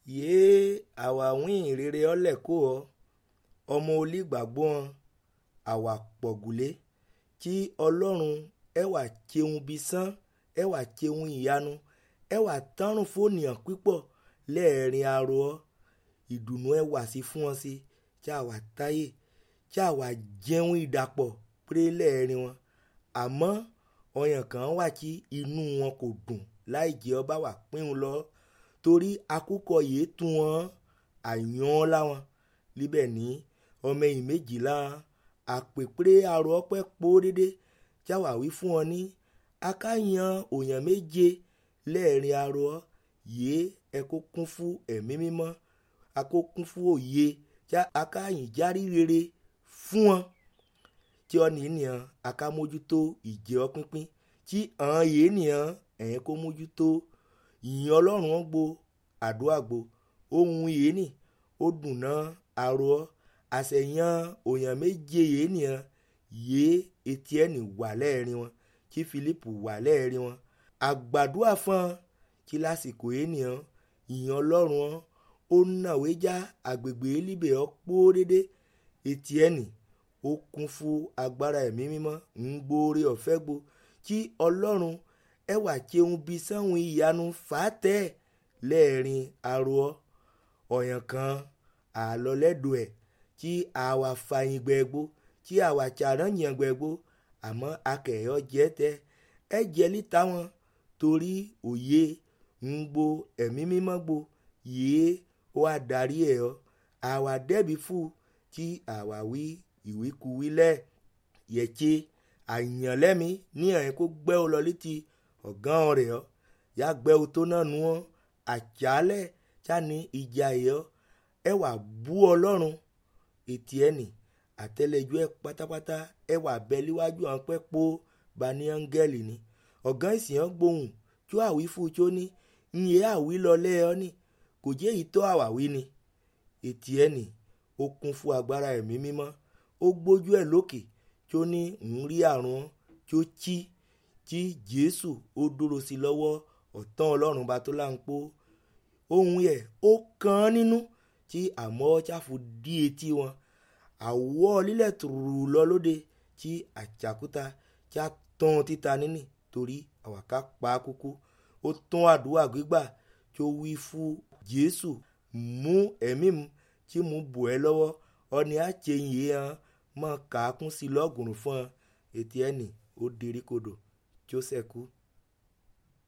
yéé àwa wín rere ọlẹ̀ kó ọ ọmọ olígbàgbọ́ wọn àwa pọ̀gùlé kí ọlọ́run ẹwà cheun bí sán ẹwà cheun ìyanu ẹwà tánrùn fónìyàn pípọ̀ lẹ́ẹ̀rin arọ ọ ìdùnnú ẹwà sí fún wọn sí tí àwa táyè tí àwa jẹun ìdàpọ̀ péré lẹ́ẹ̀rin wọn àmọ́ ọyàn kan wà tí inú wọn kò dùn láì jẹ́ ọba wà pín lọ torí akúkọ yìí tún wọn àyàn láwọn líbẹ̀ ní ọmọ ẹ̀yìn méjìlá àpèpéré arọ ọpẹ́ pó dédé tí àwa wí fún wọn ní akáyan òyàn méje lẹ́ẹ̀rin arọ yìí ẹ kó kún fún ẹ̀mí mímọ́ a kó kún fún òye tí akáyìn járí rere fún wọn tí ọ ní nìyẹn aká mójútó ìjẹ ọ pínpín tí àwọn yìí nìyẹn ẹ̀yìn kó mójútó ìyìn ọlọ́run wọn gbo àdúrà gbo ohun yìí nì ó dùn náà arọ àṣẹyàn òyàn méje yìí nìyẹn yìí etí ẹnì wà lẹ́ẹ̀rin wọn tí Fílípù wà lẹ́ẹ̀rin wọn àgbàdua fún tí lásìkò yìí nìyẹn ìyìn ọlọ́run wọn ó nàwé já àgbègbè líbẹ̀ ọ́ pọ́ dédé etí ẹnì ó kún fún agbára ẹ̀mí mímọ́ ń gbóore ọ̀fẹ́ gbo kí ọlọ́run ẹwà cheun bí sáwọn ìyanu fàátẹ́ lẹ́ẹ̀rin arọ ọ̀yàn kan àlọ́ lẹ́dọ̀ ẹ̀ tí àwa fàyìn gbẹ̀gbó tí àwa tsàrán yàn gbẹ̀gbó àmọ́ akẹ́yọ̀ jẹ́ tẹ́ ẹ jẹ́ líta wọn torí òye ń gbo ẹ̀mí mímọ́ gbo yìí ó wá darí ẹ̀ ọ́ àwa dẹ́bi fún tí àwa wí ìwíkuwí lẹ̀ yẹ̀tse àyànlẹ́mi ní ẹ̀yìn kó gbẹ́ ọ lọ létí ọ̀gán rẹ̀ ọ́ yá gbẹ́ ọ tó náà nu ọ́ àtsálẹ̀ sani ìjà yẹ ọ́ ẹ wà bú ọlọ́run etí ẹ̀ nì àtẹlẹjọ ẹ pátápátá ẹ wà bẹ líwájú àwọn pẹ́ pọ́ bani áńgẹ́lì ni ọ̀gán ìsìn ọ́ gbóhùn tó àwí fún tó ní nyẹ àwí lọ lẹ́ ọ́ ní kò jẹ́ èyí tó àwàwí ni etí ẹ̀ nì ó kún fún agbára ẹ̀mí mímọ́ ó gbójú ẹ̀ lókè tó ní ń rí àrùn tó tí tí jésù ó dúró sí lọ́wọ́ ọ̀tán ọlọ́run bá tó láǹpó ohun yẹ ó kàn án nínú tí àmọ́ ṣáfu dí etí wọn àwọ̀ lílẹ̀ tùrù lọ lóde tí àjàkúta tí a tán títa níní torí àwàká pa kúkú ó tán àdúrà gbígbà tó wí fún jésù mú ẹ̀mí mu tí mo bò ẹ́ lọ́wọ́ ọni àtsẹ̀yìn yìí hàn mọ̀ kàákún sí lọ́gùrùn fún ọ ètí ẹnì ó derí kodò tí ó sẹ̀kú.